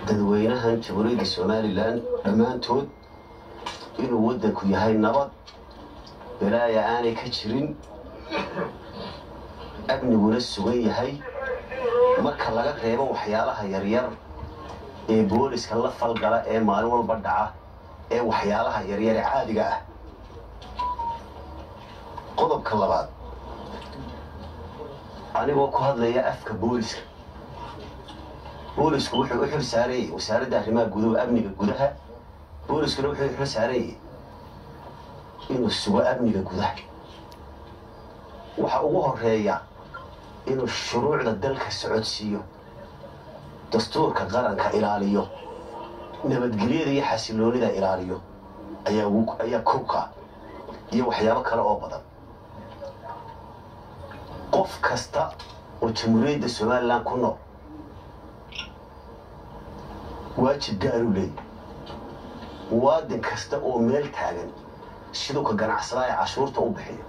dadweynahan jamhuuriyadda somalilan dhammaantood inuu waddanku yahay nabad balaaya aanay ka jirin amniguna sugan yahay marka laga reebo waxyaalaha yaryar ee booliska la falgala ee maalin walba dhaca ee waxyaalaha yaryar ee caadiga ah qodobka labaad anigoo ku hadlaya afka booliska boolisku wuxuu u xil saarayey wasaaradda arrimaha gudaha amniga gudaha booliskuna wuxuu u xil saarayey inuu sugo amniga gudaha waxa ugu horeeya inuu shuruucda dalka socodsiiyo dastuurka qaranka ilaaliyo nabadgelyada iyo xasiloonida ilaaliyo ayaa kowka iyo waxyaabo kale oo badan qof kasta oo jamhuuriyadda somalilan ku nool waajib gaaruu leeyahy muwaadin kasta oo meel taagan siduu ka ganacsadaa ee cashuurta u bixiyo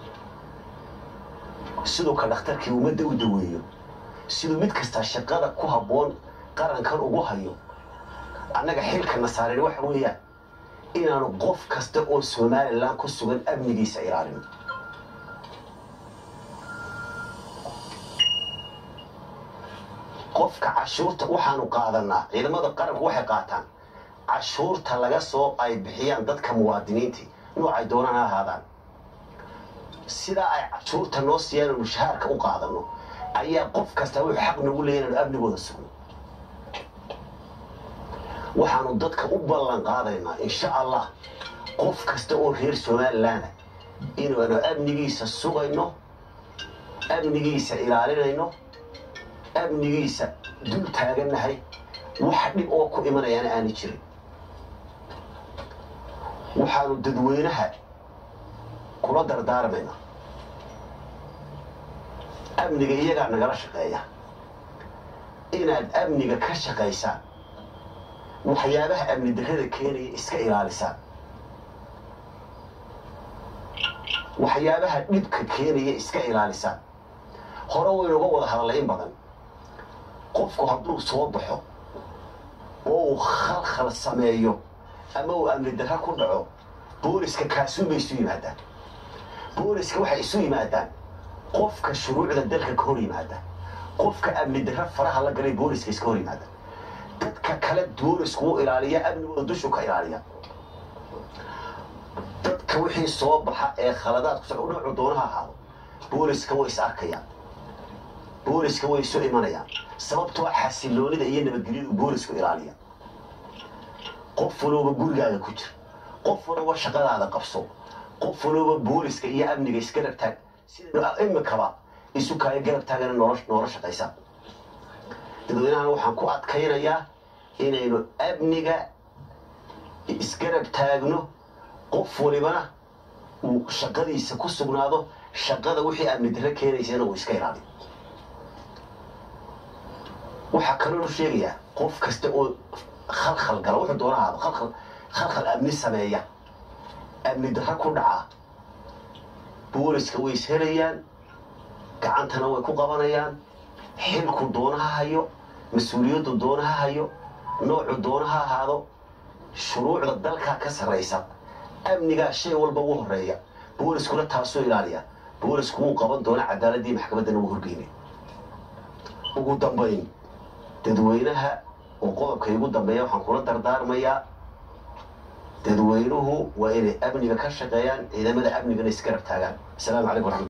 siduu ka dhakhtarkii ummadda u daweeyo siduu mid kastaa shaqada ku habboon qarankan ugu hayo annaga xilka nasaareen waxa weeyaan inaanu qof kasta oo somalilan ku sugan amnigiisa ilaalino qofka cashuurta waxaanu qaadanaa ciidamada qaranku waxay qaataan cashuurta laga soo ay bixiyaan dadka muwaadiniintii noocay doonaan ha ahaadaan sidaa ay cashuurta noo siiyaan mushahaarka u qaadano ayaa qof kasta wuxuu xaq nagu leeya inaanu amnigooda sugno waxaanu dadka u ballan qaadaynaa insha allah qof kasta oo reer somalilaana inaanu amnigiisa sugayno amnigiisa ilaalinayno amnigiisa dul taagannahay wax dhib oo ku imanayaana aana jirin waxaanu dadweynaha kula dardaarmaynaa amniga iyagaa nagala shaqeeya inaad amniga ka shaqaysaan waxyaabaha amni darrada keenaya iska ilaalisaan waxyaabaha dhibka keenaya iska ilaalisaan hore waynuga wada hadallay in badan qofku hadduu soo baxo oo uu khalkhal sameeyo ama uu amni darra ku dhaco booliska kaasuun bay isu yimaadaan booliska waxay isu yimaadaan qofka shuruucda dalka ka hor yimaada qofka amni darra faraha la galay booliska iska hor yimaada dadka kale boolisku u ilaaliya amnigooda dushu ka ilaaliya dadka wixii soo baxa ee khaladaadku soc dhinacu doonaha ahaado booliska way is arkayaan booliska way isu imanayaan sababtoo xasiloonida iyo nabadgelyadu boolisku ilaaliya qof walooba gurigaaga ku jir qof walooba shaqadaada qabso qof walooba booliska iyo amniga isgarab taag sidaynu imikaba isu kaayo garab taagana noola shaqaysa dadweynahana waxaan ku adkaynayaa inaynu amniga isgarab taagno qof walibana uu shaqadiisa ku sugnaado shaqada wixii amni darre keenaysana uu iska ilaaliyo waxaa kaloonu sheegayaa qof kasta oo khalkhal gala wuxuu doona ahaado khalkhal khalkhal amni sameeya amni darra ku dhaca booliska way is helayaan gacantana way ku qabanayaan xilku doona ha hayo mas-uuliyaddu doona ha hayo noocu doona ha ahaado shuruucda dalkaa ka sarraysa amnigaa shay walba ugu horeeya booliskuna taasoo ilaaliya boolisku wuu qaban doona cadaaladii maxkamaddana wuu horgeynay ugu dambayn dadweynaha oo qodobka igu dambeeya waxaan kula dardaarmayaa dadweynuhu waa inay amniga ka shaqeeyaan ciidamada amnigana isgarab taagaan asalaamu calaykum waraxmat